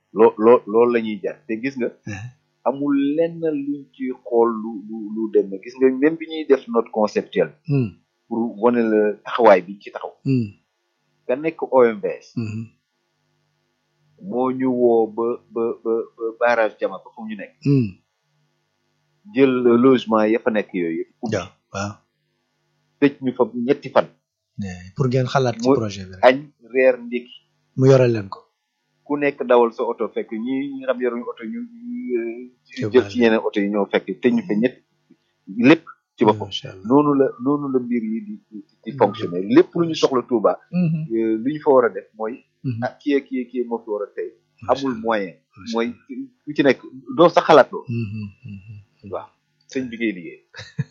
loo loo loolu la ñuy jar te gis nga amul lenn luñ ci xool lu lu lu dem gis nga même bi ñuy def note conceptuelle Hmm. pour wane la taxawaay bi ci taxaw Hmm. nga nekk OMVS Hmm. moo ñu woo ba ba ba ba barrage jama ba fu ñu nekk Hmm. jël logement ya fa nekk yooyu yëpp ubbi waaw waaw tëj ñu fa ñetti fan Eh, pour ngeen xalaat ci Mu- projet bi rek añ reer ndékki mu yoral leen ko ku nekk dawal sa oto fekk ñi ñi nga xam yoruñu oto ñu C'est jël vrai. ci yeneen oto yi ñoo fekk tëj ñu fa ñett lépp ci boppam macha allah noonu la noonu la mbir yi di di di fonctionner lépp lu ñu soxla Touba Mhm. euh, lu ñu fa war a def mooy Mhm. ah kii ak kii ak kii moo fi war a tey Macha amul allah. moyen Macha mooy ku ci nekk doo sa xalaat loo Mhm. Mhm. waaw sëñ bi ngay liggéey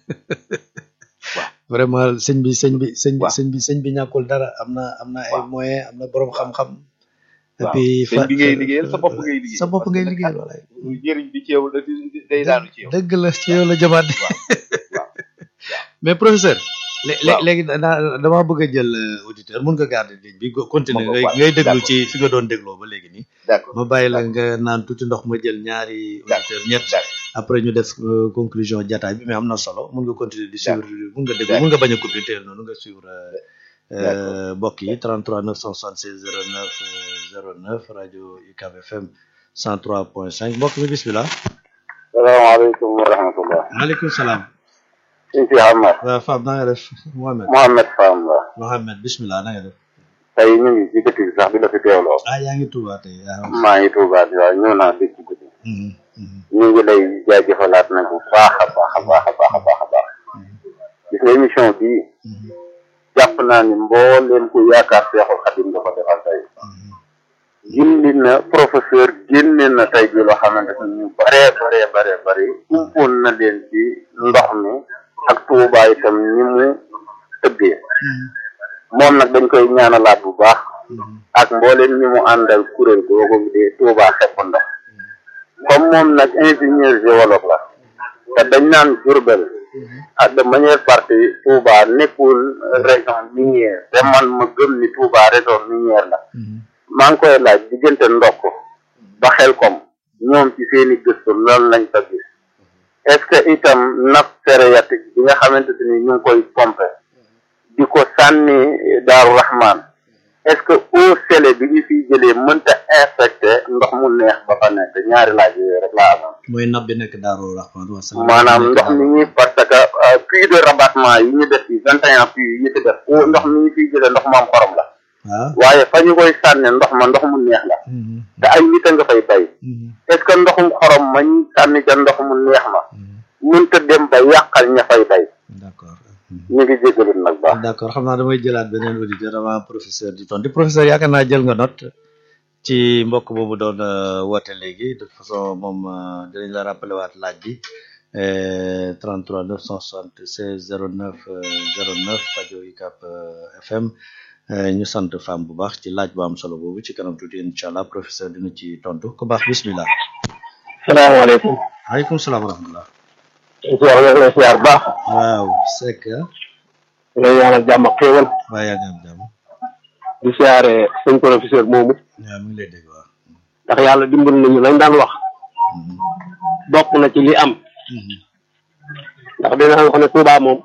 vraiment sëñ bi sëñ bi sëñ bi Waaw. sëñ bi sëñ bi ñàkkul dara am na am na ay Waaw. moyen am na borom xam-xam et waaw puis sëñ bi ngay liggéeyal sa bopp ngay liggéey sa bopp parce ngay que liggéeyal nag walaay njëriñ bi ci yow la di- day daanu ci yow dëgg la ci yow la jëmaat waaw mais professeur lé- lé- Waaw. léegi da- damaa bëgg a jël euh, auditeur mun nga garder ligne bi go- continuer Ma ko- ngay waaw, ngay déglu d'accord. ci fi nga doon dégloo ba léegi nii d'accord ma bàyyi la nga naan tuuti ndox ma jël ñaari auditeur ñett d'accord après ñu def euh, conclusion jataay bi mais am na solo mun nga continuer di suivre mun nga déglu D'accord. mun nga bañ a couper teel noonu nga suivre euh, D'accord. euh, mbokk yi 33 976 09 euh, 09 rajo UCAB FM 103.5 mbokk mi bismillah salaamaaleykum wa rahmatullah maaleykum salaam sëñ si Ahmad waaw Fab na nga def Mohamed Mohamed Fam la Mohamed bismillah na nga def tey ñu ngi ci dëkk bi sax di la fi teewloo ah yaa ngi Touba tey ah maa ngi Tuubaa di waaye ñëw naa dëkk guddi mhm, mhm, ñu ngi lay jaajëfalaat nag bu baax a baax a baax a baax a baax a baax gis nga émission bii mhm, jàpp naa ni mbooleem ku yaakaar Seexul Xadim nga ko defal tey mhm. gindi na professeur génne na tey ji loo xamante ni ñu baree baree baree bari umpoon na leen ci ndox mi ak Tuubaa itam ni mu tëddee moom nag dañ koy ñaanalaat bu baax ak mbooleem ñi mu àndal kuréel googu di Tuubaa xepp ndox comme moom nag ingénieur géologue la te dañ naan Diourbel ah de manière partie Touba nekkul région minière te man ma gëm ni Touba région minière la maa ngi koy laaj diggante ndokk ba xel kom ñoom ci seeni gëstu loolu lañ fa gis est-ce que itam nappe phréatique bi nga xamante ni ñu ngi koy pompe di ko sànni Daaru Rahman est-ce que eau salée bi ñu fiy jëlee mënta infecté ndox mu neex ba fa nekk ñaari laaj yooyu rek laa amoon mooy nab bi nekk Daaru Rahman wa salaam maanaam ndox mi ñuy parce que euh, puits de rabattement yi ñu def ci vingt et un puits yi ñu ci def o ndox mi ñu fiy jëlee ndox mu am xorom la waaw waaye fa ñu koy sànne ndox ma ndox mu neex la mhm, te ay nit a nga fay bay mhm, est-ce que ndoxum xorom ma ñu sànni ca ndox mu neex ma mhm. mënta dem ba yàqal ña fay bay d'accord mhm. ñu ngi jégalu nag baax d'accord xam naa damay jëlaat beneen auditeur avant professeur di tontu professeur yaakaar naa jël nga note ci mbokk boobu doon euh, woote léegi de toute façon moom euh, dinañ la rappeler waat laaj bi euh, 33 976 09 euh, 09 rajo UCAB euh, FM euh, ñu sant femme bu baax ci laaj bu am solo boobu ci kanam tuuti incha allah professeur dina ci tontu ku baax bismillah salaamaaleykum waaleykum salaam wa rahmatullah siyaar nga lay siyaar baax waaw Seck ah lay ñaanal jàmm ak xéewal waa yaa ngi am jàmm di siyaare sëñ professeur moomu waaw mi ngi lay dégg waaw ndax yàlla dimbal nañu lañ daan wax Mhm, bokk na ci li am mhm, ndax dina wax ne Touba moom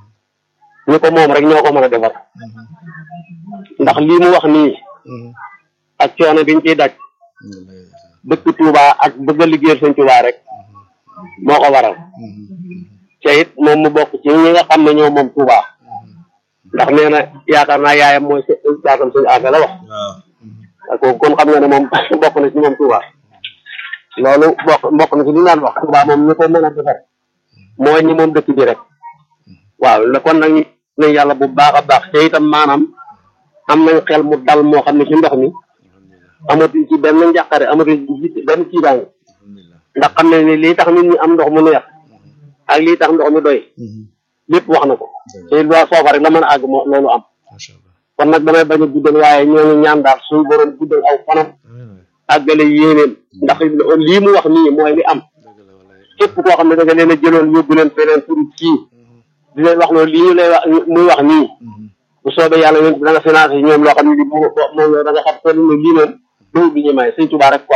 ñu ko moom rek ñoo ko mën a defar mhm, ndax lii mu wax nii mhm. ak coono biñ ciy daj dëkk Touba ak bëgg a liggéeyal sëñ Touba rek moo ko waral te it moom mu bokk ci ñi nga xam ne ñoo moom Touba ndax nee na yaakaar naa yaayam mooy se yaakam suñu affaire la wax waaw ak kooku kon xam nga ne moom bokk na ci moom Touba loolu bokk bokk na ci li naan wax Touba moom ñu ko mën a defar mooy ñi moom dëkk bi rek waaw la kon nag ñu nañ yàlla bu baax a baax te itam maanaam am nañ xel mu dal moo xam ne ci ndox mi amatuñ ci benn njàqare amatuñ ci benn ciidaange alhamdulilah ndax xam ne ni lii tax nit ñi am ndox mu neex ak lii tax ndox mi doy lépp wax na ko te it waa foofa rek la mën a àgg moo loolu am macha allah kon nag damay bañ a guddal waaye ñoo ngi ñaan daal suñu borom guddal aw fanam amiin waay àggale yéeneen ndax lii mu wax nii mooy li am dëgg la walaay képp koo xam ne da nga leen a jëloon yóbbu leen feneen pour kii di leen wax loolu lii ñu lay wax muy wax nii bu soobee yàlla yéen da nga financé ñoom loo xam ne li moom yow da nga xam ko ne lii moom dëw bi ñu may sëñ Tuubaa rek quoi